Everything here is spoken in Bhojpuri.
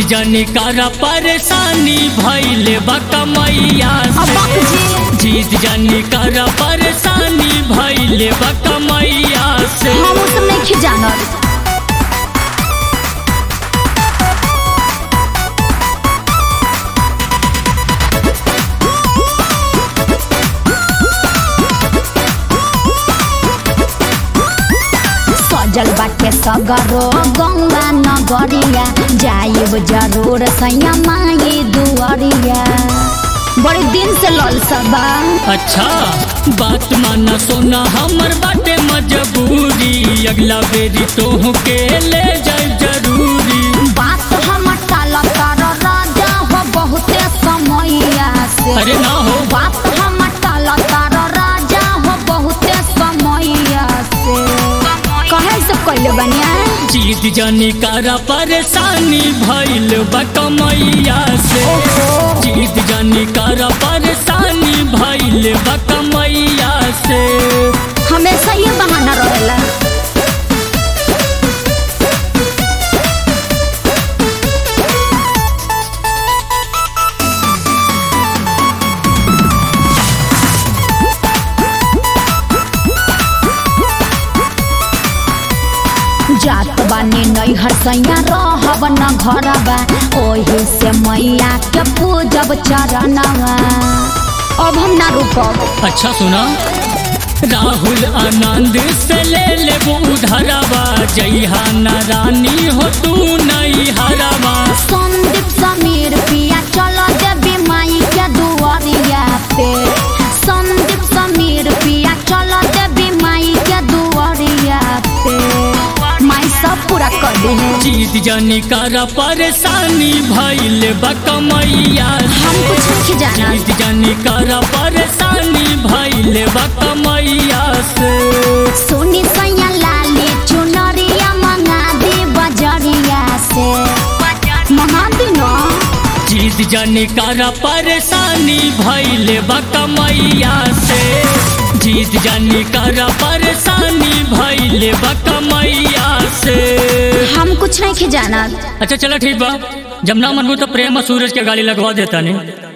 जनी कर परेशानी भैले बकमैया से अबक जी जीत जनी कर परेशानी भैले बकमैया से हम उ सब नहीं जानल सजल बाटे सगरो गौवा नगरिया जाइब जरूर सैया माई दुआरिया बड़े दिन से लल सबा अच्छा बात माना सोना हमर बाटे मजबूरी अगला बेरी तोह के ले जाए जरूरी बात हम टाल तर राजा हो बहुते समैया से अरे ना हो बात हम टाल तर राजा हो बहुते समैया से कहे से कैले बनिया जीत जानी कर परेशानी भैल बकमैया से जीत जानी कर परेशानी भैल बकमैया से हमेशा ये बहाना रहेला जात बानी नैहर सैया रहब न घरबा ओही से मैया के पूजब चरणवा अब हम ना रुकब अच्छा सुना राहुल आनंद से ले ले उधरवा जइहा न रानी हो तू नहीं हरवा संदीप समीर पिया चल देवी माई के दुआरिया पे संदीप समीर पिया चल देवी माई के दुआरिया पे माई सब पूरा कर दे जीत जानी कर परेशानी भैल बकमैया हम कुछ नहीं जाना जीत जानी कर परेशानी भैल बकमैया से सोनी सैया लाली चुनरिया मंगा दी बजरिया से मंगा दी ना जीत जानी कर परेशानी भैल बकमैया से जीत जानी कर परेशानी भैल बकमैया से हम कुछ नहीं जाना अच्छा चलो ठीक बा जब ना मनबू तो प्रेम और सूरज के गाड़ी लगवा देता नहीं